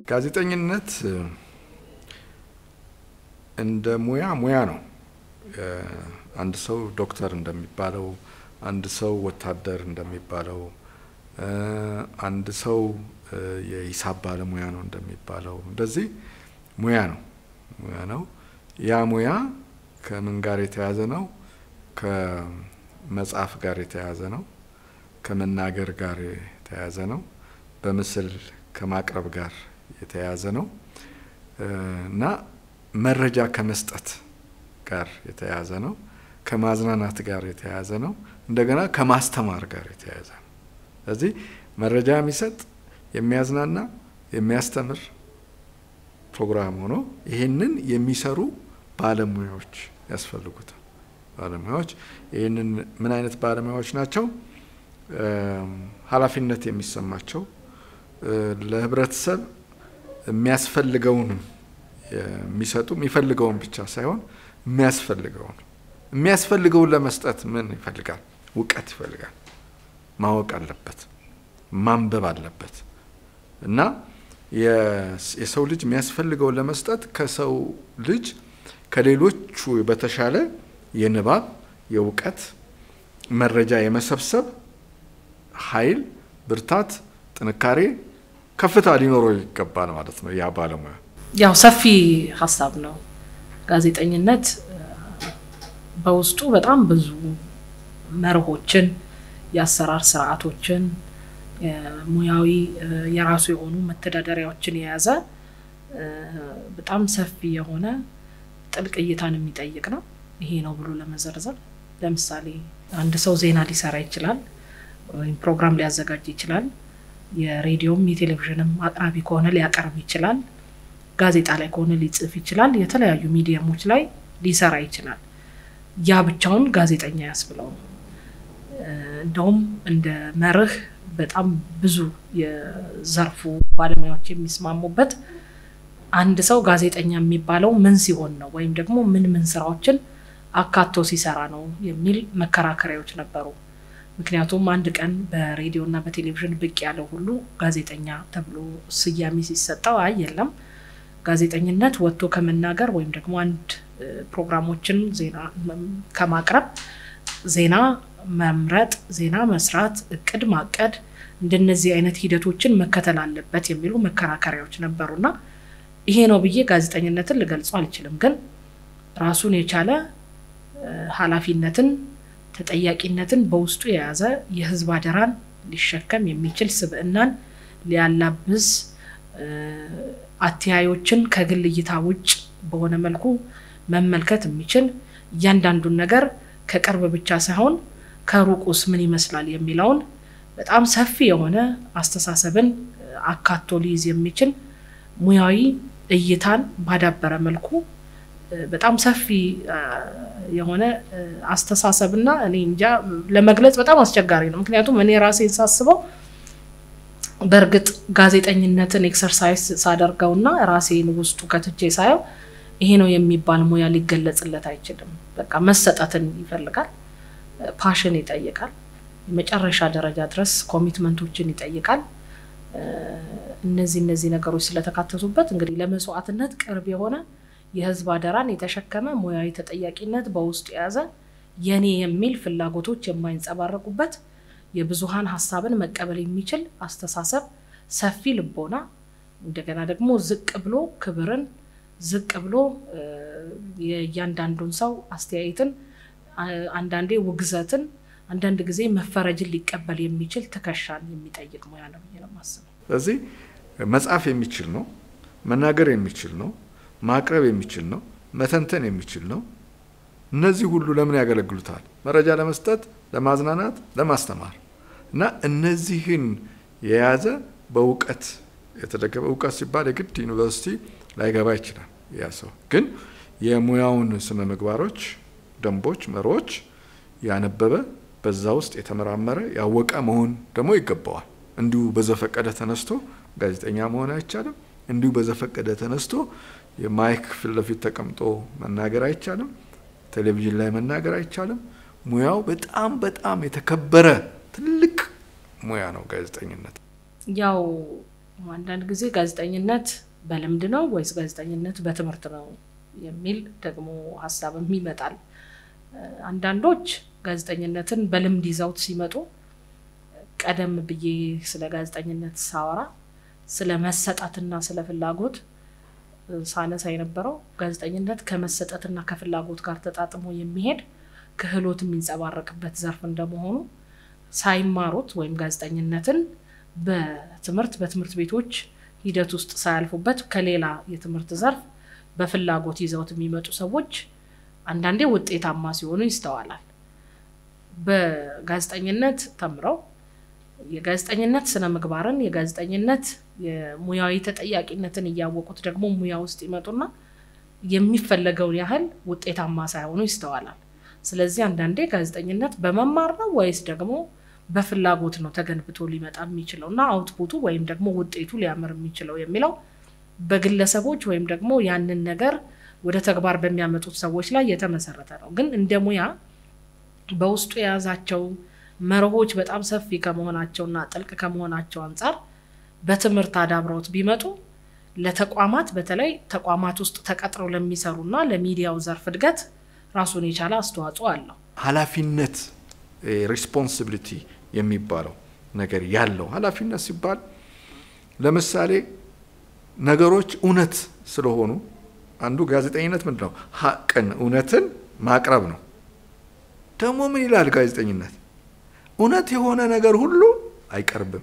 ጋዜጠኝነት እንደ ሙያ ሙያ ነው። አንድ ሰው ዶክተር እንደሚባለው፣ አንድ ሰው ወታደር እንደሚባለው፣ አንድ ሰው የሂሳብ ባለሙያ ነው እንደሚባለው እንደዚህ ሙያ ነው ሙያ ነው። ያ ሙያ ከምን ጋር የተያዘ ነው? ከመጽሐፍ ጋር የተያዘ ነው። ከመናገር ጋር የተያዘ ነው። በምስል ከማቅረብ ጋር የተያዘ ነው እና መረጃ ከመስጠት ጋር የተያዘ ነው። ከማዝናናት ጋር የተያዘ ነው። እንደገና ከማስተማር ጋር የተያዘ ነው። ስለዚህ መረጃ የሚሰጥ የሚያዝናና፣ የሚያስተምር ፕሮግራም ሆኖ ይህንን የሚሰሩ ባለሙያዎች ያስፈልጉታል። ባለሙያዎች ይህንን ምን አይነት ባለሙያዎች ናቸው? ኃላፊነት የሚሰማቸው ለህብረተሰብ የሚያስፈልገውን የሚሰጡ የሚፈልገውን ብቻ ሳይሆን የሚያስፈልገውን የሚያስፈልገውን ለመስጠት ምን ይፈልጋል? እውቀት ይፈልጋል። ማወቅ አለበት፣ ማንበብ አለበት እና የሰው ልጅ የሚያስፈልገውን ለመስጠት ከሰው ልጅ ከሌሎቹ በተሻለ የንባብ የእውቀት መረጃ የመሰብሰብ ኃይል፣ ብርታት፣ ጥንካሬ፣ ከፍታ ሊኖረው ይገባል ማለት ነው። ያ ባለሙያ ያው ሰፊ ሀሳብ ነው። ጋዜጠኝነት በውስጡ በጣም ብዙ መርሆችን፣ የአሰራር ስርዓቶችን፣ ሙያዊ የራሱ የሆኑ መተዳደሪያዎችን የያዘ በጣም ሰፊ የሆነ ጥልቅ እይታን የሚጠይቅ ነው። ይሄ ነው ብሎ ለመዘርዘር ለምሳሌ አንድ ሰው ዜና ሊሰራ ይችላል፣ ወይም ፕሮግራም ሊያዘጋጅ ይችላል። የሬዲዮም የቴሌቪዥንም አቅራቢ ከሆነ ሊያቀርብ ይችላል። ጋዜጣ ላይ ከሆነ ሊጽፍ ይችላል። የተለያዩ ሚዲየሞች ላይ ሊሰራ ይችላል። ያ ብቻውን ጋዜጠኛ ያስብለው። እንደውም እንደ መርህ በጣም ብዙ የዘርፉ ባለሙያዎች የሚስማሙበት አንድ ሰው ጋዜጠኛ የሚባለው ምን ሲሆን ነው ወይም ደግሞ ምን ምን ስራዎችን አካቶ ሲሰራ ነው የሚል መከራከሪያዎች ነበሩ። ምክንያቱም አንድ ቀን በሬዲዮ እና በቴሌቪዥን ብቅ ያለው ሁሉ ጋዜጠኛ ተብሎ ስያሜ ሲሰጠው አይ የለም ጋዜጠኝነት ወጥቶ ከመናገር ወይም ደግሞ አንድ ፕሮግራሞችን ዜና ከማቅረብ ዜና መምረጥ፣ ዜና መስራት፣ እቅድ ማቀድ እንደነዚህ አይነት ሂደቶችን መከተል አለበት የሚሉ መከራከሪያዎች ነበሩና ይሄ ነው ብዬ ጋዜጠኝነትን ልገልጸው አልችልም። ግን ራሱን የቻለ ኃላፊነትን ተጠያቂነትን በውስጡ የያዘ የህዝብ አደራን ሊሸከም የሚችል ስብዕናን ሊያላብስ አተያዮችን ከግል እይታ ውጭ በሆነ መልኩ መመልከት የሚችል እያንዳንዱን ነገር ከቅርብ ብቻ ሳይሆን ከሩቁስ ምን ይመስላል የሚለውን በጣም ሰፊ የሆነ አስተሳሰብን አካቶ ሊይዝ የሚችል ሙያዊ እይታን ባዳበረ መልኩ በጣም ሰፊ የሆነ አስተሳሰብና እኔ እንጃ ለመግለጽ በጣም አስቸጋሪ ነው። ምክንያቱም እኔ ራሴን ሳስበው በእርግጥ ጋዜጠኝነትን ኤክሰርሳይዝ ሳደርገውና ራሴን ውስጡ ከትቼ ሳየው ይሄ ነው የሚባል ሙያ ሊገለጽለት አይችልም። በቃ መሰጠትን ይፈልጋል፣ ፓሽን ይጠይቃል፣ የመጨረሻ ደረጃ ድረስ ኮሚትመንቶችን ይጠይቃል። እነዚህ እነዚህ ነገሮች ስለተካተቱበት እንግዲህ ለመስዋዕትነት ቅርብ የሆነ የህዝብ አደራን የተሸከመ ሙያዊ ተጠያቂነት በውስጡ የያዘ የኔ የሚል ፍላጎቶች የማይንጸባረቁበት የብዙሀን ሀሳብን መቀበል የሚችል አስተሳሰብ፣ ሰፊ ልቦና፣ እንደገና ደግሞ ዝቅ ብሎ ክብርን ዝቅ ብሎ የእያንዳንዱን ሰው አስተያየትን፣ አንዳንዴ ውግዘትን፣ አንዳንድ ጊዜ መፈረጅን ሊቀበል የሚችል ትከሻን የሚጠይቅ ሙያ ነው ብዬ ነው የማስበው። ስለዚህ መጻፍ የሚችል ነው፣ መናገር የሚችል ነው፣ ማቅረብ የሚችል ነው፣ መተንተን የሚችል ነው። እነዚህ ሁሉ ለምን ያገለግሉታል? መረጃ ለመስጠት፣ ለማዝናናት፣ ለማስተማር እና እነዚህን የያዘ በእውቀት የተደገፈ እውቀት ሲባል የግድ ዩኒቨርሲቲ ላይገባ ይችላል። ያ ሰው ግን የሙያውን ስነ ምግባሮች፣ ደንቦች፣ መርሆች ያነበበ በዛ ውስጥ የተመራመረ ያወቀ መሆን ደግሞ ይገባዋል። እንዲሁ በዘፈቀደ ተነስቶ ጋዜጠኛ መሆን አይቻልም። እንዲሁ በዘፈቀደ ተነስቶ የማይክ ፊት ለፊት ተቀምጦ መናገር አይቻልም። ቴሌቪዥን ላይ መናገር አይቻልም። ሙያው በጣም በጣም የተከበረ ትልቅ ሙያ ነው ጋዜጠኝነት። ያው አንዳንድ ጊዜ ጋዜጠኝነት በልምድ ነው ወይስ ጋዜጠኝነት በትምህርት ነው የሚል ደግሞ ሀሳብም ይመጣል። አንዳንዶች ጋዜጠኝነትን በልምድ ይዘውት ሲመጡ ቀደም ብዬ ስለ ጋዜጠኝነት ሳወራ ስለ መሰጠትና ስለ ፍላጎት ሳነሳ የነበረው ጋዜጠኝነት ከመሰጠትና ከፍላጎት ጋር ተጣጥሞ የሚሄድ ክህሎት የሚንጸባረቅበት ዘርፍ እንደመሆኑ ሳይማሩት ወይም ጋዜጠኝነትን በትምህርት በትምህርት ቤቶች ሂደት ውስጥ ሳያልፉበት ከሌላ የትምህርት ዘርፍ በፍላጎት ይዘውት የሚመጡ ሰዎች አንዳንዴ ውጤታማ ሲሆኑ ይስተዋላል። በጋዜጠኝነት ተምረው የጋዜጠኝነት ስነ ምግባርን የጋዜጠኝነት የሙያዊ ተጠያቂነትን እያወቁት ደግሞ ሙያ ውስጥ ይመጡና የሚፈለገውን ያህል ውጤታማ ሳይሆኑ ይስተዋላል። ስለዚህ አንዳንዴ ጋዜጠኝነት በመማር ነው ወይስ ደግሞ በፍላጎት ነው ተገንብቶ ሊመጣ የሚችለው እና አውትፑቱ ወይም ደግሞ ውጤቱ ሊያምር የሚችለው የሚለው በግለሰቦች ወይም ደግሞ ያንን ነገር ወደ ተግባር በሚያመጡት ሰዎች ላይ የተመሰረተ ነው። ግን እንደ ሙያ በውስጡ የያዛቸው መርሆች በጣም ሰፊ ከመሆናቸውና ጥልቅ ከመሆናቸው አንጻር በትምህርት አዳብረውት ቢመጡ ለተቋማት በተለይ ተቋማት ውስጥ ተቀጥረው ለሚሰሩና ለሚዲያው ዘርፍ እድገት ራሱን የቻለ አስተዋጽኦ አለው። ኃላፊነት ሪስፖንሲቢሊቲ የሚባለው ነገር ያለው ኃላፊነት ሲባል ለምሳሌ ነገሮች እውነት ስለሆኑ አንዱ ጋዜጠኝነት ምንድን ነው? ሀቅን እውነትን ማቅረብ ነው። ደግሞ ምን ይላል ጋዜጠኝነት? እውነት የሆነ ነገር ሁሉ አይቀርብም።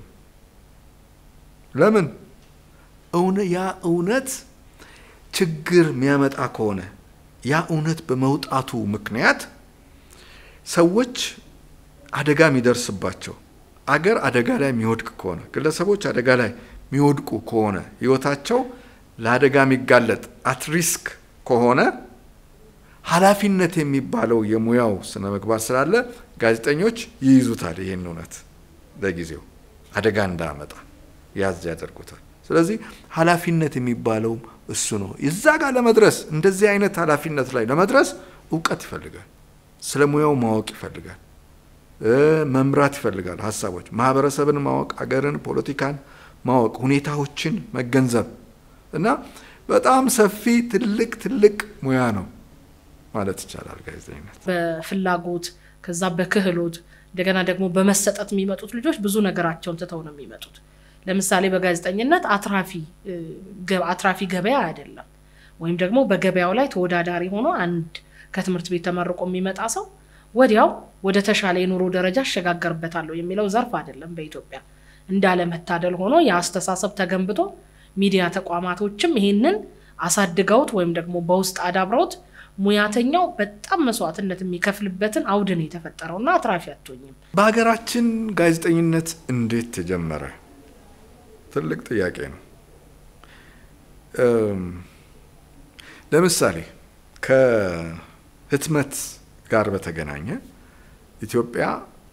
ለምን? ያ እውነት ችግር የሚያመጣ ከሆነ ያ እውነት በመውጣቱ ምክንያት ሰዎች አደጋ የሚደርስባቸው አገር አደጋ ላይ የሚወድቅ ከሆነ ግለሰቦች አደጋ ላይ የሚወድቁ ከሆነ ህይወታቸው ለአደጋ የሚጋለጥ አት ሪስክ ከሆነ ኃላፊነት የሚባለው የሙያው ስነ ምግባር ስላለ ጋዜጠኞች ይይዙታል። ይህን እውነት ለጊዜው አደጋ እንዳመጣ ያዝ ያደርጉታል። ስለዚህ ኃላፊነት የሚባለው እሱ ነው። እዛ ጋር ለመድረስ እንደዚህ አይነት ኃላፊነት ላይ ለመድረስ እውቀት ይፈልጋል። ስለ ሙያው ማወቅ ይፈልጋል። መምራት ይፈልጋል። ሀሳቦች፣ ማህበረሰብን ማወቅ፣ አገርን፣ ፖለቲካን ማወቅ፣ ሁኔታዎችን መገንዘብ እና በጣም ሰፊ ትልቅ ትልቅ ሙያ ነው ማለት ይቻላል ጋዜጠኝነት። በፍላጎት ከዛ በክህሎት እንደገና ደግሞ በመሰጠት የሚመጡት ልጆች ብዙ ነገራቸውን ትተው ነው የሚመጡት። ለምሳሌ በጋዜጠኝነት አትራፊ አትራፊ ገበያ አይደለም። ወይም ደግሞ በገበያው ላይ ተወዳዳሪ ሆኖ አንድ ከትምህርት ቤት ተመርቆ የሚመጣ ሰው ወዲያው ወደ ተሻለ የኑሮ ደረጃ አሸጋገርበታለሁ የሚለው ዘርፍ አይደለም። በኢትዮጵያ እንዳለመታደል ሆኖ የአስተሳሰብ ተገንብቶ ሚዲያ ተቋማቶችም ይሄንን አሳድገውት ወይም ደግሞ በውስጥ አዳብረውት ሙያተኛው በጣም መስዋዕትነት የሚከፍልበትን አውድን የተፈጠረውና አትራፊ አትሆኝም። በሀገራችን ጋዜጠኝነት እንዴት ተጀመረ? ትልቅ ጥያቄ ነው። ለምሳሌ ከህትመት ጋር በተገናኘ ኢትዮጵያ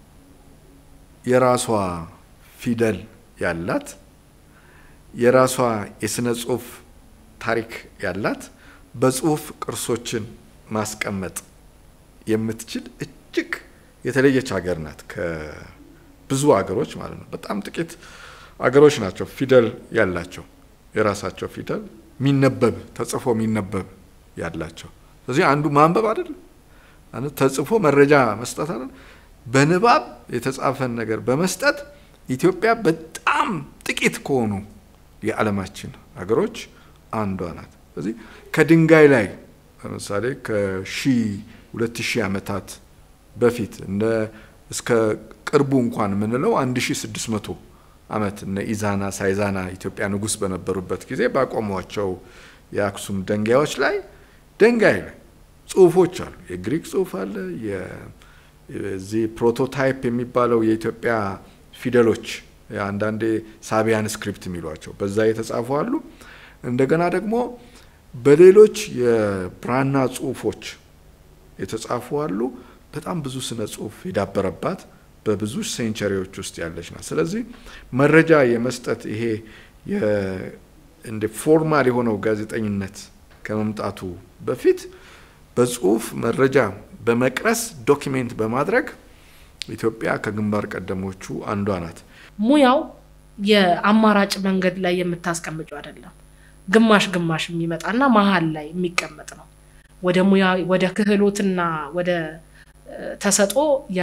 የራሷ ፊደል ያላት የራሷ የስነ ጽሁፍ ታሪክ ያላት በጽሁፍ ቅርሶችን ማስቀመጥ የምትችል እጅግ የተለየች ሀገር ናት። ከብዙ ሀገሮች ማለት ነው። በጣም ጥቂት አገሮች ናቸው ፊደል ያላቸው የራሳቸው ፊደል የሚነበብ ተጽፎ የሚነበብ ያላቸው። ስለዚህ አንዱ ማንበብ አይደለም ተጽፎ መረጃ መስጠት አለ። በንባብ የተጻፈን ነገር በመስጠት ኢትዮጵያ በጣም ጥቂት ከሆኑ የዓለማችን ሀገሮች አንዷ ናት። ስለዚህ ከድንጋይ ላይ ለምሳሌ ከሺ ሁለት ሺህ ዓመታት በፊት እንደ እስከ ቅርቡ እንኳን የምንለው አንድ ሺ ስድስት መቶ ዓመት እነ ኢዛና ሳይዛና ኢትዮጵያ ንጉሥ በነበሩበት ጊዜ ባቆሟቸው የአክሱም ድንጋዮች ላይ ድንጋይ ላይ ጽሁፎች አሉ። የግሪክ ጽሁፍ አለ። የዚህ ፕሮቶታይፕ የሚባለው የኢትዮጵያ ፊደሎች አንዳንዴ ሳቢያን ስክሪፕት የሚሏቸው በዛ የተጻፉ አሉ። እንደገና ደግሞ በሌሎች የብራና ጽሁፎች የተጻፉ አሉ። በጣም ብዙ ስነ ጽሁፍ የዳበረባት በብዙ ሴንቸሪዎች ውስጥ ያለች ናት። ስለዚህ መረጃ የመስጠት ይሄ እንደ ፎርማል የሆነው ጋዜጠኝነት ከመምጣቱ በፊት በጽሁፍ መረጃ በመቅረስ ዶኪሜንት በማድረግ ኢትዮጵያ ከግንባር ቀደሞቹ አንዷ ናት። ሙያው የአማራጭ መንገድ ላይ የምታስቀምጨው አይደለም። ግማሽ ግማሽ የሚመጣና መሀል ላይ የሚቀመጥ ነው። ወደ ሙያ ወደ ክህሎትና ወደ ተሰጦ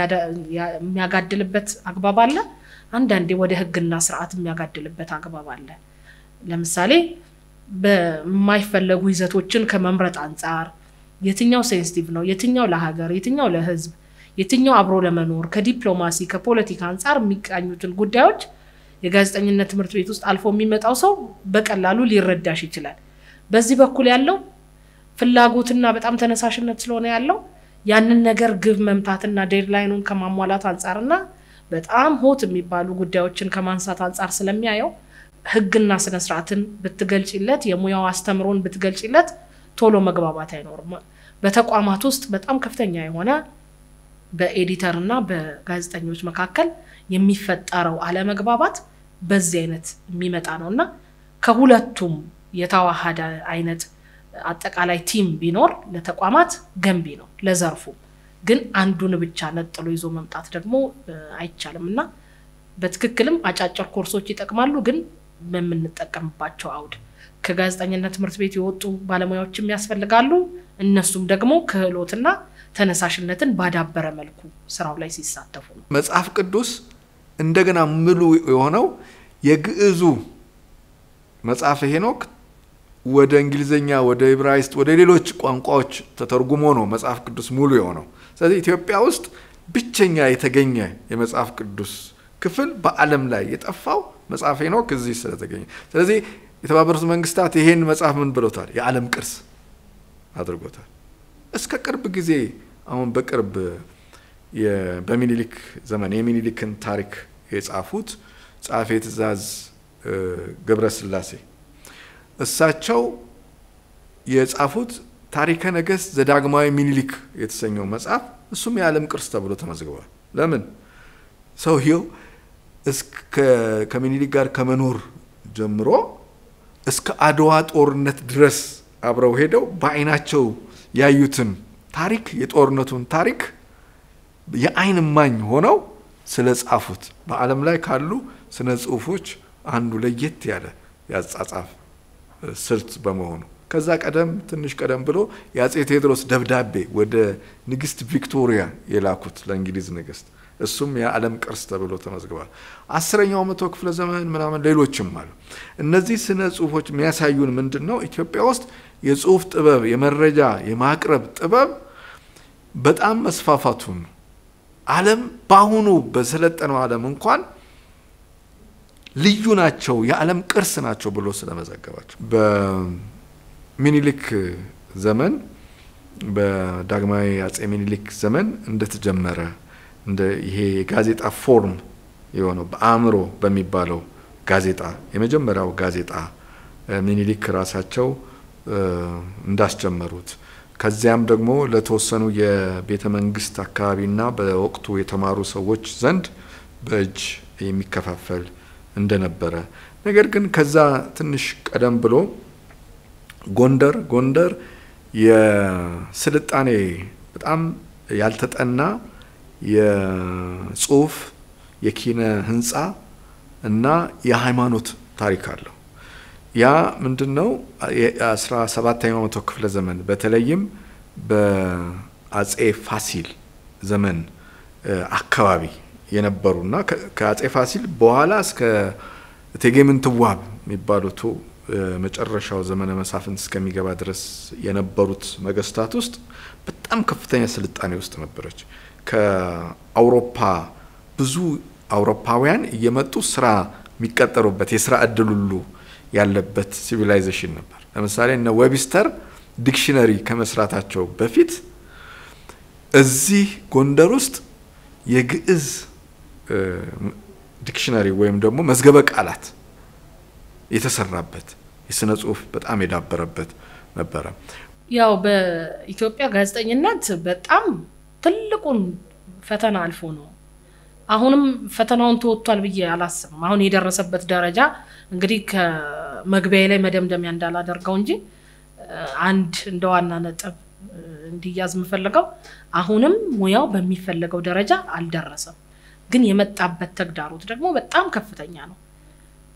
የሚያጋድልበት አግባብ አለ። አንዳንዴ ወደ ሕግና ስርዓት የሚያጋድልበት አግባብ አለ። ለምሳሌ በማይፈለጉ ይዘቶችን ከመምረጥ አንጻር የትኛው ሴንሲቲቭ ነው፣ የትኛው ለሀገር፣ የትኛው ለሕዝብ፣ የትኛው አብሮ ለመኖር ከዲፕሎማሲ ከፖለቲካ አንጻር የሚቃኙትን ጉዳዮች የጋዜጠኝነት ትምህርት ቤት ውስጥ አልፎ የሚመጣው ሰው በቀላሉ ሊረዳሽ ይችላል። በዚህ በኩል ያለው ፍላጎትና በጣም ተነሳሽነት ስለሆነ ያለው ያንን ነገር ግብ መምታትና ዴድላይኑን ከማሟላት አንጻርና በጣም ሆት የሚባሉ ጉዳዮችን ከማንሳት አንጻር ስለሚያየው ህግና ስነስርዓትን ብትገልጭለት የሙያው አስተምሮን ብትገልጭለት ቶሎ መግባባት አይኖርም። በተቋማት ውስጥ በጣም ከፍተኛ የሆነ በኤዲተር እና በጋዜጠኞች መካከል የሚፈጠረው አለመግባባት በዚህ አይነት የሚመጣ ነው እና ከሁለቱም የተዋሃደ አይነት አጠቃላይ ቲም ቢኖር ለተቋማት ገንቢ ነው፣ ለዘርፉ ግን አንዱን ብቻ ነጥሎ ይዞ መምጣት ደግሞ አይቻልም እና በትክክልም አጫጭር ኮርሶች ይጠቅማሉ፣ ግን በምንጠቀምባቸው አውድ ከጋዜጠኝነት ትምህርት ቤት የወጡ ባለሙያዎችም ያስፈልጋሉ። እነሱም ደግሞ ክህሎትና ተነሳሽነትን ባዳበረ መልኩ ስራው ላይ ሲሳተፉ ነው። መጽሐፍ ቅዱስ እንደገና ምሉ የሆነው የግዕዙ መጽሐፈ ሄኖክ ወደ እንግሊዝኛ፣ ወደ ዕብራይስጥ፣ ወደ ሌሎች ቋንቋዎች ተተርጉሞ ነው መጽሐፍ ቅዱስ ሙሉ የሆነው። ስለዚህ ኢትዮጵያ ውስጥ ብቸኛ የተገኘ የመጽሐፍ ቅዱስ ክፍል በዓለም ላይ የጠፋው መጽሐፈ ሄኖክ እዚህ ስለተገኘ፣ ስለዚህ የተባበሩት መንግስታት ይሄን መጽሐፍ ምን ብሎታል? የዓለም ቅርስ አድርጎታል። እስከ ቅርብ ጊዜ አሁን በቅርብ በሚኒሊክ ዘመን የሚኒሊክን ታሪክ የጻፉት ጸሐፌ ትእዛዝ ገብረ ስላሴ እሳቸው የጻፉት ታሪከ ነገሥት ዘዳግማዊ ሚኒሊክ የተሰኘው መጽሐፍ እሱም የዓለም ቅርስ ተብሎ ተመዝግቧል። ለምን ሰውየው ከሚኒሊክ ጋር ከመኖር ጀምሮ እስከ አድዋ ጦርነት ድረስ አብረው ሄደው በዓይናቸው ያዩትን ታሪክ የጦርነቱን ታሪክ የዓይን እማኝ ሆነው ስለ ጻፉት በዓለም ላይ ካሉ ስነ ጽሁፎች አንዱ ለየት ያለ ያጻጻፍ ስልት በመሆኑ ከዛ ቀደም ትንሽ ቀደም ብሎ የአጼ ቴዎድሮስ ደብዳቤ ወደ ንግስት ቪክቶሪያ የላኩት ለእንግሊዝ ንግስት እሱም የዓለም ቅርስ ተብሎ ተመዝግቧል። አስረኛው መቶ ክፍለ ዘመን ምናምን ሌሎችም አሉ። እነዚህ ስነ ጽሁፎች የሚያሳዩን ምንድን ነው? ኢትዮጵያ ውስጥ የጽሁፍ ጥበብ የመረጃ የማቅረብ ጥበብ በጣም መስፋፋቱን ዓለም በአሁኑ በሰለጠነው ዓለም እንኳን ልዩ ናቸው፣ የዓለም ቅርስ ናቸው ብሎ ስለመዘገባቸው በሚኒሊክ ዘመን በዳግማዊ አጼ ሚኒሊክ ዘመን እንደተጀመረ እንደ ይሄ የጋዜጣ ፎርም የሆነው በአእምሮ በሚባለው ጋዜጣ የመጀመሪያው ጋዜጣ ሚኒሊክ ራሳቸው እንዳስጀመሩት ከዚያም ደግሞ ለተወሰኑ የቤተ መንግስት አካባቢና በወቅቱ የተማሩ ሰዎች ዘንድ በእጅ የሚከፋፈል እንደነበረ ነገር ግን ከዛ ትንሽ ቀደም ብሎ ጎንደር ጎንደር የስልጣኔ በጣም ያልተጠና የጽሁፍ የኪነ ህንፃ እና የሃይማኖት ታሪክ አለው። ያ ምንድን ነው? የአስራ ሰባተኛው መቶ ክፍለ ዘመን በተለይም በአጼ ፋሲል ዘመን አካባቢ የነበሩና ከአጼ ፋሲል በኋላ እስከ እቴጌ ምንትዋብ የሚባሉት መጨረሻው ዘመነ መሳፍንት እስከሚገባ ድረስ የነበሩት ነገስታት ውስጥ በጣም ከፍተኛ ስልጣኔ ውስጥ ነበረች። ከአውሮፓ ብዙ አውሮፓውያን እየመጡ ስራ የሚቀጠሩበት የስራ እድል ሁሉ ያለበት ሲቪላይዜሽን ነበር። ለምሳሌ እነ ዌብስተር ዲክሽነሪ ከመስራታቸው በፊት እዚህ ጎንደር ውስጥ የግዕዝ ዲክሽነሪ ወይም ደግሞ መዝገበ ቃላት የተሰራበት የስነ ጽሁፍ በጣም የዳበረበት ነበረ። ያው በኢትዮጵያ ጋዜጠኝነት በጣም ትልቁን ፈተና አልፎ ነው። አሁንም ፈተናውን ተወጥቷል ብዬ አላስብም። አሁን የደረሰበት ደረጃ እንግዲህ ከመግቢያ ላይ መደምደሚያ እንዳላደርገው እንጂ አንድ እንደ ዋና ነጥብ እንዲያዝ የምፈልገው አሁንም ሙያው በሚፈለገው ደረጃ አልደረሰም። ግን የመጣበት ተግዳሮት ደግሞ በጣም ከፍተኛ ነው።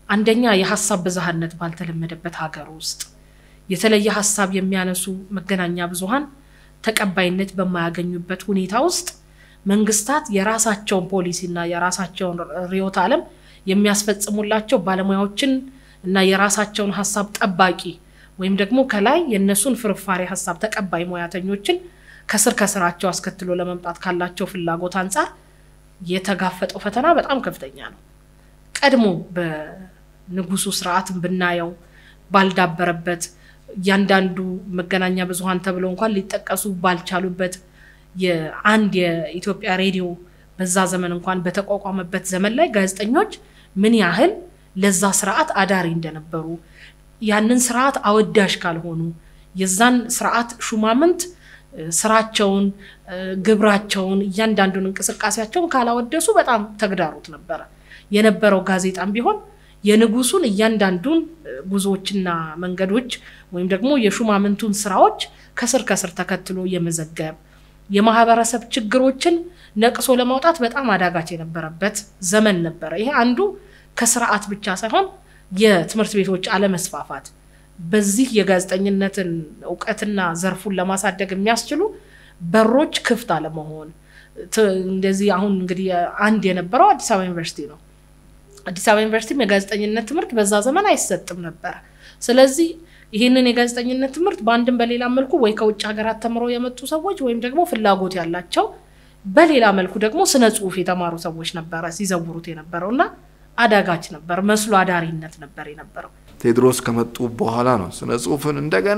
አንደኛ የሀሳብ ብዝሃነት ባልተለመደበት ሀገር ውስጥ የተለየ ሀሳብ የሚያነሱ መገናኛ ብዙኃን ተቀባይነት በማያገኙበት ሁኔታ ውስጥ መንግስታት የራሳቸውን ፖሊሲና የራሳቸውን ርዕዮተ ዓለም የሚያስፈጽሙላቸው ባለሙያዎችን እና የራሳቸውን ሀሳብ ጠባቂ ወይም ደግሞ ከላይ የእነሱን ፍርፋሪ ሀሳብ ተቀባይ ሙያተኞችን ከስር ከስራቸው አስከትሎ ለመምጣት ካላቸው ፍላጎት አንጻር የተጋፈጠው ፈተና በጣም ከፍተኛ ነው። ቀድሞ በንጉሱ ስርዓትን ብናየው ባልዳበረበት እያንዳንዱ መገናኛ ብዙኃን ተብለው እንኳን ሊጠቀሱ ባልቻሉበት የአንድ የኢትዮጵያ ሬዲዮ በዛ ዘመን እንኳን በተቋቋመበት ዘመን ላይ ጋዜጠኞች ምን ያህል ለዛ ስርዓት አዳሪ እንደነበሩ ያንን ስርዓት አወዳሽ ካልሆኑ የዛን ስርዓት ሹማምንት ስራቸውን፣ ግብራቸውን፣ እያንዳንዱን እንቅስቃሴያቸውን ካላወደሱ በጣም ተግዳሮት ነበረ። የነበረው ጋዜጣም ቢሆን የንጉሱን እያንዳንዱን ጉዞዎችና መንገዶች ወይም ደግሞ የሹማምንቱን ስራዎች ከስር ከስር ተከትሎ የመዘገብ የማህበረሰብ ችግሮችን ነቅሶ ለማውጣት በጣም አዳጋች የነበረበት ዘመን ነበረ። ይሄ አንዱ ከስርዓት ብቻ ሳይሆን የትምህርት ቤቶች አለመስፋፋት በዚህ የጋዜጠኝነትን እውቀትና ዘርፉን ለማሳደግ የሚያስችሉ በሮች ክፍት አለመሆን እንደዚህ አሁን እንግዲህ አንድ የነበረው አዲስ አበባ ዩኒቨርሲቲ ነው። አዲስ አበባ ዩኒቨርሲቲም የጋዜጠኝነት ትምህርት በዛ ዘመን አይሰጥም ነበር። ስለዚህ ይህንን የጋዜጠኝነት ትምህርት በአንድም በሌላ መልኩ ወይ ከውጭ ሀገራት ተምረው የመጡ ሰዎች ወይም ደግሞ ፍላጎት ያላቸው በሌላ መልኩ ደግሞ ስነ ጽሁፍ የተማሩ ሰዎች ነበረ ሲዘውሩት የነበረው እና አዳጋች ነበር። መስሎ አዳሪነት ነበር የነበረው። ቴዎድሮስ ከመጡ በኋላ ነው ስነ ጽሁፍን እንደገና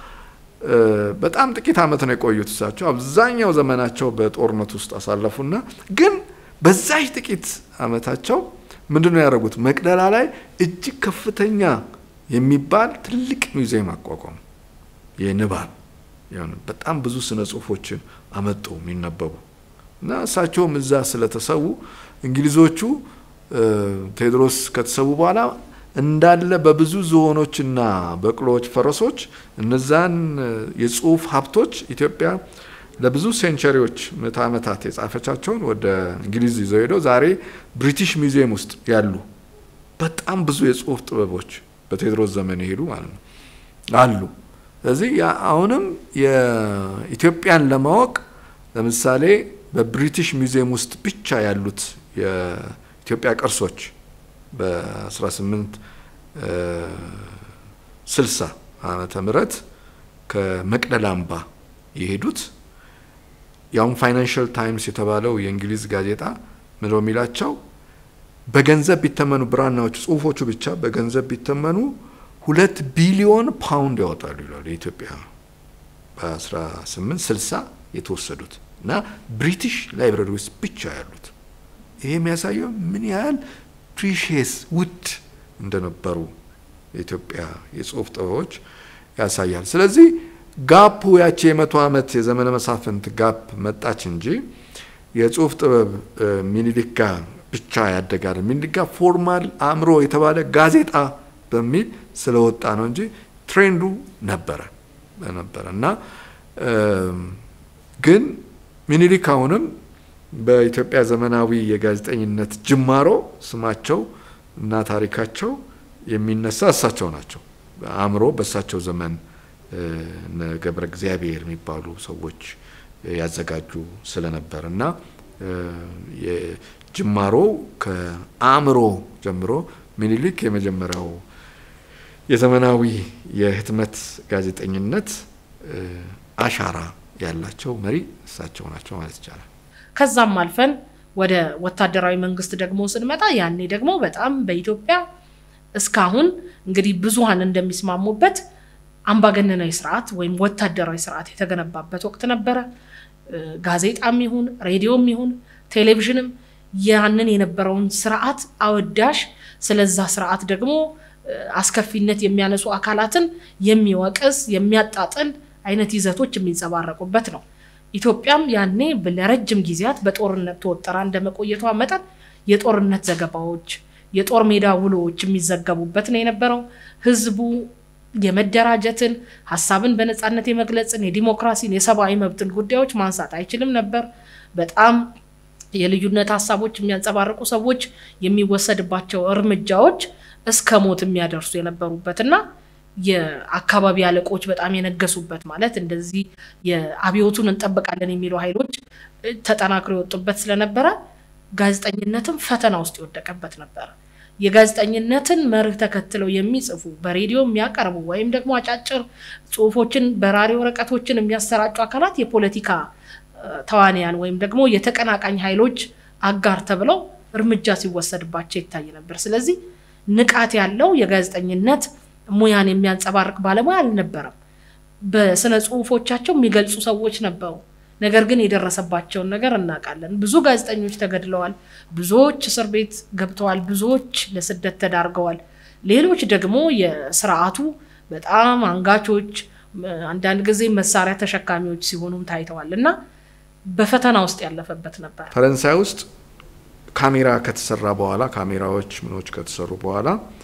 በጣም ጥቂት ዓመት ነው የቆዩት። እሳቸው አብዛኛው ዘመናቸው በጦርነት ውስጥ አሳለፉና ግን በዛች ጥቂት ዓመታቸው ምንድን ነው ያደረጉት? መቅደላ ላይ እጅግ ከፍተኛ የሚባል ትልቅ ሙዚየም አቋቋሙ። የንባብ በጣም ብዙ ስነ ጽሁፎችን አመጡ የሚነበቡ እና እሳቸውም እዛ ስለተሰዉ እንግሊዞቹ ቴዎድሮስ ከተሰዉ በኋላ እንዳለ በብዙ ዝሆኖችና በቅሎዎች፣ ፈረሶች እነዛን የጽሁፍ ሀብቶች ኢትዮጵያ ለብዙ ሴንቸሪዎች ምዕተ ዓመታት የጻፈቻቸውን ወደ እንግሊዝ ይዘው ሄደው ዛሬ ብሪቲሽ ሚውዚየም ውስጥ ያሉ በጣም ብዙ የጽሁፍ ጥበቦች በቴዎድሮስ ዘመን የሄዱ ማለት ነው አሉ። ስለዚህ አሁንም የኢትዮጵያን ለማወቅ ለምሳሌ በብሪቲሽ ሚውዚየም ውስጥ ብቻ ያሉት የኢትዮጵያ ቅርሶች በ1860 ዓመተ ምህረት ከመቅደላ አምባ የሄዱት ያውም ፋይናንሽል ታይምስ የተባለው የእንግሊዝ ጋዜጣ ምለው የሚላቸው በገንዘብ ቢተመኑ ብራናዎቹ ጽሁፎቹ ብቻ በገንዘብ ቢተመኑ ሁለት ቢሊዮን ፓውንድ ያወጣሉ ይላሉ። የኢትዮጵያ በ1860 የተወሰዱት እና ብሪቲሽ ላይብረሪ ውስጥ ብቻ ያሉት። ይሄ የሚያሳየው ምን ያህል ፕሪሽየስ ውድ እንደነበሩ የኢትዮጵያ የጽሁፍ ጥበቦች ያሳያል። ስለዚህ ጋፑ ያቺ የመቶ ዓመት የዘመነ መሳፍንት ጋፕ መጣች እንጂ የጽሁፍ ጥበብ ሚኒሊክ ጋር ብቻ ያደጋል። ሚኒሊክ ጋር ፎርማል አእምሮ የተባለ ጋዜጣ በሚል ስለወጣ ነው እንጂ ትሬንዱ ነበረ ነበረ እና ግን ሚኒሊክ አሁንም በኢትዮጵያ ዘመናዊ የጋዜጠኝነት ጅማሮ ስማቸው እና ታሪካቸው የሚነሳ እሳቸው ናቸው። አእምሮ በእሳቸው ዘመን ገብረ እግዚአብሔር የሚባሉ ሰዎች ያዘጋጁ ስለነበር እና የጅማሮ ከአእምሮ ጀምሮ ሚኒሊክ የመጀመሪያው የዘመናዊ የህትመት ጋዜጠኝነት አሻራ ያላቸው መሪ እሳቸው ናቸው ማለት ይቻላል። ከዛም አልፈን ወደ ወታደራዊ መንግስት ደግሞ ስንመጣ ያኔ ደግሞ በጣም በኢትዮጵያ እስካሁን እንግዲህ ብዙሀን እንደሚስማሙበት አምባገነናዊ ስርዓት ወይም ወታደራዊ ስርዓት የተገነባበት ወቅት ነበረ። ጋዜጣም ይሁን ሬዲዮም ይሁን ቴሌቪዥንም ያንን የነበረውን ስርዓት አወዳሽ፣ ስለዛ ስርዓት ደግሞ አስከፊነት የሚያነሱ አካላትን የሚወቅስ የሚያጣጥል አይነት ይዘቶች የሚንጸባረቁበት ነው። ኢትዮጵያም ያኔ ለረጅም ጊዜያት በጦርነት ተወጠራ እንደመቆየቷ መጠን የጦርነት ዘገባዎች፣ የጦር ሜዳ ውሎዎች የሚዘገቡበት ነው የነበረው። ህዝቡ የመደራጀትን ሀሳብን በነፃነት የመግለጽን የዲሞክራሲን የሰብአዊ መብትን ጉዳዮች ማንሳት አይችልም ነበር። በጣም የልዩነት ሀሳቦች የሚያንጸባርቁ ሰዎች የሚወሰድባቸው እርምጃዎች እስከ ሞት የሚያደርሱ የነበሩበት እና የአካባቢ አለቆች በጣም የነገሱበት ማለት እንደዚህ የአብዮቱን እንጠብቃለን የሚሉ ኃይሎች ተጠናክሮ የወጡበት ስለነበረ ጋዜጠኝነትም ፈተና ውስጥ የወደቀበት ነበረ። የጋዜጠኝነትን መርህ ተከትለው የሚጽፉ በሬዲዮ የሚያቀርቡ ወይም ደግሞ አጫጭር ጽሁፎችን በራሪ ወረቀቶችን የሚያሰራጩ አካላት የፖለቲካ ተዋንያን ወይም ደግሞ የተቀናቃኝ ኃይሎች አጋር ተብለው እርምጃ ሲወሰድባቸው ይታይ ነበር። ስለዚህ ንቃት ያለው የጋዜጠኝነት ሙያን የሚያንጸባርቅ ባለሙያ አልነበረም። በስነ ጽሁፎቻቸው የሚገልጹ ሰዎች ነበሩ። ነገር ግን የደረሰባቸውን ነገር እናውቃለን። ብዙ ጋዜጠኞች ተገድለዋል፣ ብዙዎች እስር ቤት ገብተዋል፣ ብዙዎች ለስደት ተዳርገዋል። ሌሎች ደግሞ የስርዓቱ በጣም አንጋቾች፣ አንዳንድ ጊዜ መሳሪያ ተሸካሚዎች ሲሆኑም ታይተዋል እና በፈተና ውስጥ ያለፈበት ነበር። ፈረንሳይ ውስጥ ካሜራ ከተሰራ በኋላ ካሜራዎች ምኖች ከተሰሩ በኋላ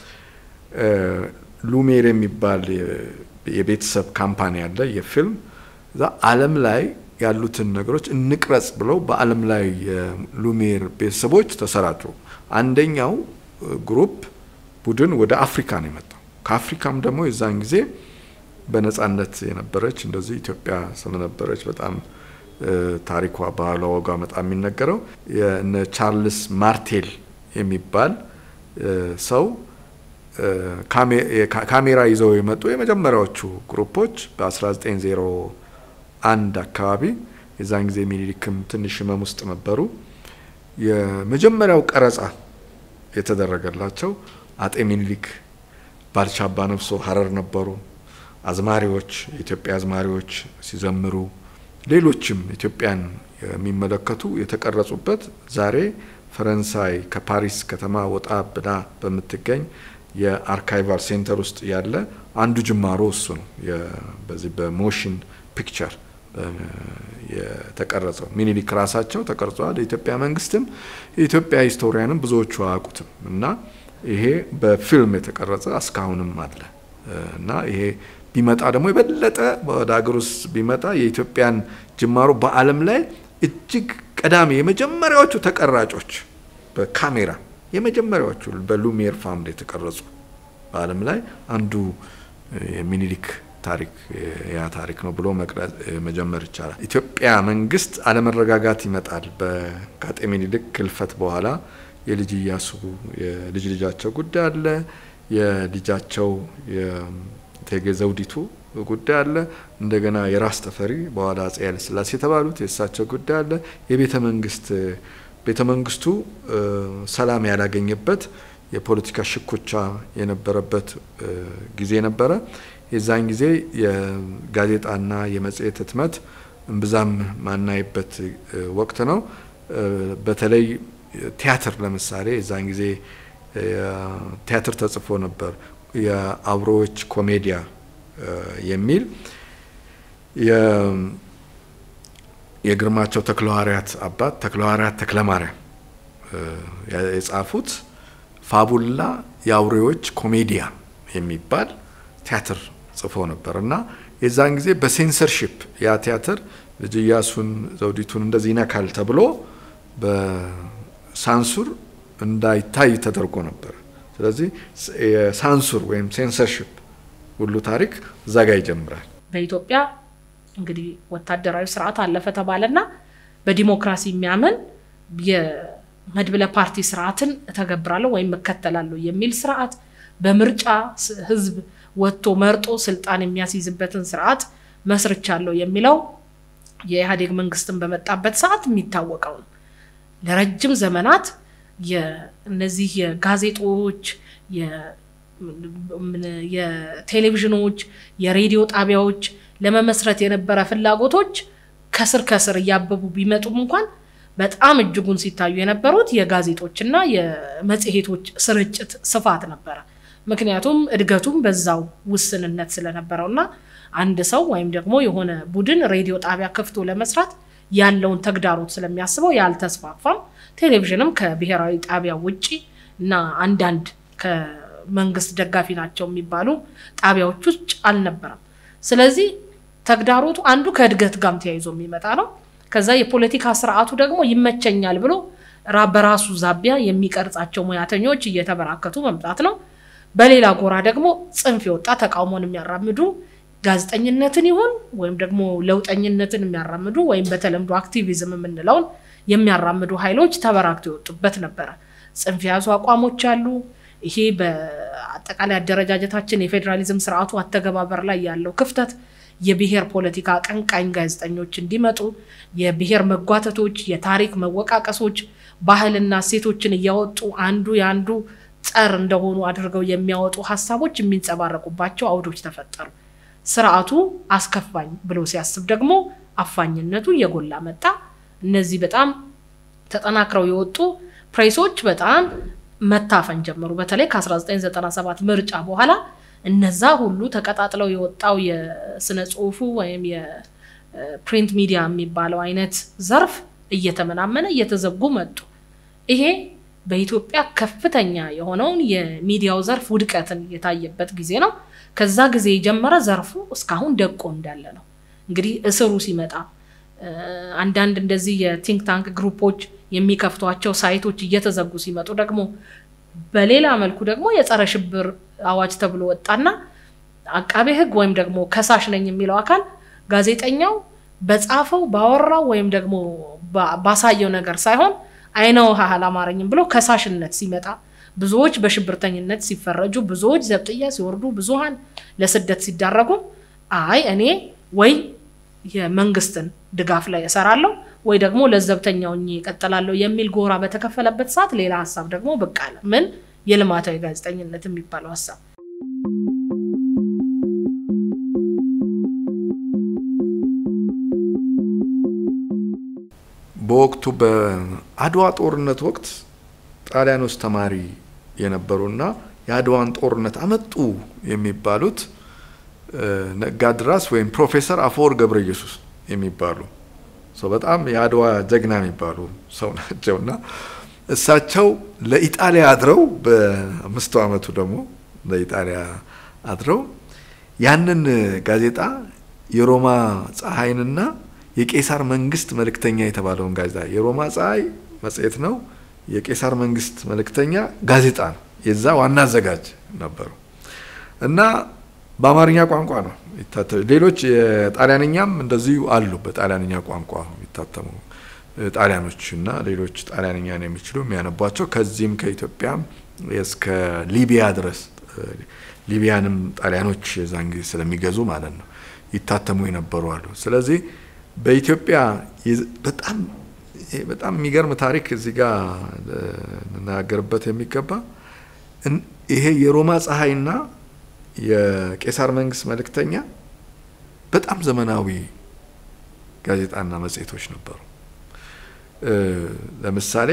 ሉሜር የሚባል የቤተሰብ ካምፓኒ አለ የፊልም እዛ ዓለም ላይ ያሉትን ነገሮች እንቅረጽ ብለው በዓለም ላይ የሉሜር ቤተሰቦች ተሰራጩ። አንደኛው ግሩፕ ቡድን ወደ አፍሪካ ነው የመጣው። ከአፍሪካም ደግሞ የዛን ጊዜ በነጻነት የነበረች እንደዚህ ኢትዮጵያ ስለነበረች በጣም ታሪኳ፣ ባህሏ፣ ወጓ በጣም የሚነገረው የእነ ቻርልስ ማርቴል የሚባል ሰው ካሜራ ይዘው የመጡ የመጀመሪያዎቹ ግሩፖች በ1901 አካባቢ የዛን ጊዜ ሚኒሊክም ትንሽ ህመም ውስጥ ነበሩ። የመጀመሪያው ቀረጻ የተደረገላቸው አጤ ሚኒሊክ ባልቻ አባ ነፍሶ ሀረር ነበሩ። አዝማሪዎች፣ የኢትዮጵያ አዝማሪዎች ሲዘምሩ፣ ሌሎችም ኢትዮጵያን የሚመለከቱ የተቀረጹበት ዛሬ ፈረንሳይ ከፓሪስ ከተማ ወጣ ብላ በምትገኝ የአርካይቫል ሴንተር ውስጥ ያለ አንዱ ጅማሮ እሱ ነው። በዚህ በሞሽን ፒክቸር የተቀረጸው ሚኒሊክ ራሳቸው ተቀርጸዋል። የኢትዮጵያ መንግስትም የኢትዮጵያ ሂስቶሪያንም ብዙዎቹ አያውቁትም እና ይሄ በፊልም የተቀረጸ እስካሁንም አለ እና ይሄ ቢመጣ ደግሞ የበለጠ ወደ ሀገር ውስጥ ቢመጣ የኢትዮጵያን ጅማሮ በዓለም ላይ እጅግ ቀዳሚ የመጀመሪያዎቹ ተቀራጮች በካሜራ የመጀመሪያዎቹ በሉሚየር ፋምሊ የተቀረጹ በዓለም ላይ አንዱ የሚኒሊክ ታሪክ ያ ታሪክ ነው ብሎ መጀመር ይቻላል። ኢትዮጵያ መንግስት አለመረጋጋት ይመጣል። ከአጤ ሚኒሊክ ህልፈት በኋላ የልጅ እያሱ የልጅ ልጃቸው ጉዳይ አለ። የልጃቸው የእቴጌ ዘውዲቱ ጉዳይ አለ። እንደገና የራስ ተፈሪ በኋላ አጼ ኃይለሥላሴ የተባሉት የእሳቸው ጉዳይ አለ። የቤተ መንግስት ቤተ መንግስቱ ሰላም ያላገኘበት የፖለቲካ ሽኩቻ የነበረበት ጊዜ ነበረ። የዛን ጊዜ የጋዜጣና የመጽሔት ህትመት እምብዛም ማናይበት ወቅት ነው። በተለይ ቲያትር ለምሳሌ የዛን ጊዜ ቲያትር ተጽፎ ነበር። የአብሮዎች ኮሜዲያ የሚል የግርማቸው ተክለሐዋርያት አባት ተክለሐዋርያት ተክለማርያም የጻፉት ፋቡላ የአውሬዎች ኮሜዲያ የሚባል ቲያትር ጽፎ ነበር እና የዛን ጊዜ በሴንሰርሺፕ ያ ቲያትር ልጅ ኢያሱን ዘውዲቱን እንደዚህ ይነካል ተብሎ በሳንሱር እንዳይታይ ተደርጎ ነበር። ስለዚህ የሳንሱር ወይም ሴንሰርሺፕ ሁሉ ታሪክ እዛ ጋር ይጀምራል። በኢትዮጵያ እንግዲህ ወታደራዊ ስርዓት አለፈ ተባለና በዲሞክራሲ የሚያምን የመድብለ ፓርቲ ስርዓትን እተገብራለሁ ወይም እከተላለሁ የሚል ስርዓት በምርጫ ህዝብ ወጥቶ መርጦ ስልጣን የሚያስይዝበትን ስርዓት መስርቻለሁ የሚለው የኢህአዴግ መንግስትን በመጣበት ሰዓት የሚታወቀው ነው። ለረጅም ዘመናት እነዚህ የጋዜጦች፣ የቴሌቪዥኖች፣ የሬዲዮ ጣቢያዎች ለመመስረት የነበረ ፍላጎቶች ከስር ከስር እያበቡ ቢመጡም እንኳን በጣም እጅጉን ሲታዩ የነበሩት የጋዜጦችና የመጽሔቶች ስርጭት ስፋት ነበረ። ምክንያቱም እድገቱም በዛው ውስንነት ስለነበረው እና አንድ ሰው ወይም ደግሞ የሆነ ቡድን ሬዲዮ ጣቢያ ከፍቶ ለመስራት ያለውን ተግዳሮት ስለሚያስበው ያልተስፋፋም። ቴሌቪዥንም ከብሔራዊ ጣቢያ ውጪ እና አንዳንድ ከመንግስት ደጋፊ ናቸው የሚባሉ ጣቢያዎች ውጭ አልነበረም። ስለዚህ ተግዳሮቱ አንዱ ከእድገት ጋርም ተያይዞ የሚመጣ ነው። ከዛ የፖለቲካ ስርዓቱ ደግሞ ይመቸኛል ብሎ በራሱ ዛቢያ የሚቀርጻቸው ሙያተኞች እየተበራከቱ መምጣት ነው። በሌላ ጎራ ደግሞ ጽንፍ የወጣ ተቃውሞን የሚያራምዱ ጋዜጠኝነትን ይሁን ወይም ደግሞ ለውጠኝነትን የሚያራምዱ ወይም በተለምዶ አክቲቪዝም የምንለውን የሚያራምዱ ኃይሎች ተበራክተው የወጡበት ነበረ። ጽንፍ የያዙ አቋሞች አሉ። ይሄ በአጠቃላይ አደረጃጀታችን የፌዴራሊዝም ስርዓቱ አተገባበር ላይ ያለው ክፍተት የብሔር ፖለቲካ አቀንቃኝ ጋዜጠኞች እንዲመጡ የብሔር መጓተቶች፣ የታሪክ መወቃቀሶች፣ ባህልና እሴቶችን እያወጡ አንዱ የአንዱ ጸር እንደሆኑ አድርገው የሚያወጡ ሀሳቦች የሚንጸባረቁባቸው አውዶች ተፈጠሩ። ስርዓቱ አስከፋኝ ብሎ ሲያስብ ደግሞ አፋኝነቱ እየጎላ መጣ። እነዚህ በጣም ተጠናክረው የወጡ ፕሬሶች በጣም መታፈን ጀመሩ። በተለይ ከ1997 ምርጫ በኋላ እነዛ ሁሉ ተቀጣጥለው የወጣው የስነ ጽሁፉ ወይም የፕሪንት ሚዲያ የሚባለው አይነት ዘርፍ እየተመናመነ እየተዘጉ መጡ። ይሄ በኢትዮጵያ ከፍተኛ የሆነውን የሚዲያው ዘርፍ ውድቀትን የታየበት ጊዜ ነው። ከዛ ጊዜ የጀመረ ዘርፉ እስካሁን ደቆ እንዳለ ነው። እንግዲህ እስሩ ሲመጣ አንዳንድ እንደዚህ የቲንክ ታንክ ግሩፖች የሚከፍቷቸው ሳይቶች እየተዘጉ ሲመጡ ደግሞ በሌላ መልኩ ደግሞ የጸረ ሽብር አዋጅ ተብሎ ወጣና አቃቤ ሕግ ወይም ደግሞ ከሳሽ ነኝ የሚለው አካል ጋዜጠኛው በጻፈው ባወራው ወይም ደግሞ ባሳየው ነገር ሳይሆን አይነ ውሃ አላማረኝም ብሎ ከሳሽነት ሲመጣ ብዙዎች በሽብርተኝነት ሲፈረጁ፣ ብዙዎች ዘብጥያ ሲወርዱ፣ ብዙሀን ለስደት ሲዳረጉ አይ እኔ ወይ የመንግስትን ድጋፍ ላይ እሰራለሁ ወይ ደግሞ ለዘብተኛው እቀጥላለሁ የሚል ጎራ በተከፈለበት ሰዓት ሌላ ሀሳብ ደግሞ ብቅ አለ። ምን የልማታዊ ጋዜጠኝነት የሚባለው ሀሳብ በወቅቱ በአድዋ ጦርነት ወቅት ጣሊያን ውስጥ ተማሪ የነበሩና የአድዋን ጦርነት አመጡ የሚባሉት ነጋድራስ ወይም ፕሮፌሰር አፈወርቅ ገብረ ኢየሱስ የሚባሉ ሰው በጣም የአድዋ ጀግና የሚባሉ ሰው ናቸው እና እሳቸው ለኢጣሊያ አድረው በአምስቱ ዓመቱ ደግሞ ለኢጣሊያ አድረው ያንን ጋዜጣ የሮማ ፀሐይንና የቄሳር መንግስት መልእክተኛ የተባለውን ጋዜጣ የሮማ ፀሐይ መጽሔት ነው። የቄሳር መንግስት መልእክተኛ ጋዜጣ ነው። የዛ ዋና አዘጋጅ ነበሩ እና በአማርኛ ቋንቋ ነው ይታተሙ። ሌሎች የጣሊያንኛም እንደዚሁ አሉ። በጣሊያንኛ ቋንቋ የሚታተሙ ጣሊያኖች እና ሌሎች ጣሊያንኛን የሚችሉ የሚያነቧቸው ከዚህም ከኢትዮጵያም እስከ ሊቢያ ድረስ ሊቢያንም ጣሊያኖች የዛን ጊዜ ስለሚገዙ ማለት ነው ይታተሙ የነበሩ አሉ። ስለዚህ በኢትዮጵያ በጣም በጣም የሚገርም ታሪክ እዚህ ጋር ልናገርበት የሚገባ ይሄ የሮማ ፀሐይና የቄሳር መንግስት መልእክተኛ በጣም ዘመናዊ ጋዜጣና መጽሔቶች ነበሩ። ለምሳሌ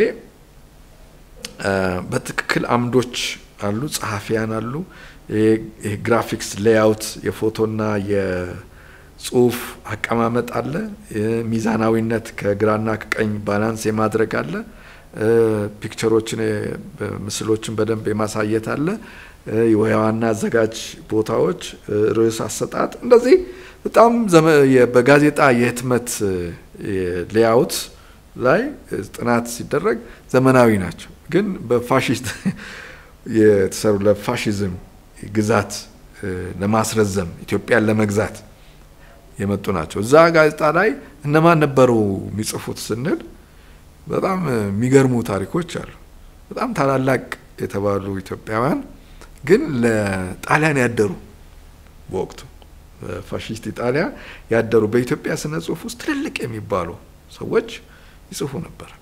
በትክክል አምዶች አሉ፣ ጸሐፊያን አሉ። ግራፊክስ ሌያውት፣ የፎቶና የጽሁፍ አቀማመጥ አለ። ሚዛናዊነት ከግራና ከቀኝ ባላንስ የማድረግ አለ። ፒክቸሮችን ምስሎችን በደንብ የማሳየት አለ። የዋና አዘጋጅ ቦታዎች፣ ርዕስ አሰጣጥ፣ እንደዚህ በጣም በጋዜጣ የህትመት ሌያውት ላይ ጥናት ሲደረግ ዘመናዊ ናቸው። ግን በፋሽስት የተሰሩ ለፋሽዝም ግዛት ለማስረዘም ኢትዮጵያን ለመግዛት የመጡ ናቸው። እዛ ጋዜጣ ላይ እነማን ነበሩ የሚጽፉት ስንል በጣም የሚገርሙ ታሪኮች አሉ። በጣም ታላላቅ የተባሉ ኢትዮጵያውያን ግን ለጣሊያን ያደሩ በወቅቱ ፋሽስት ኢጣሊያ ያደሩ በኢትዮጵያ ስነ ጽሁፍ ውስጥ ትልልቅ የሚባሉ ሰዎች ይጽፉ ነበር።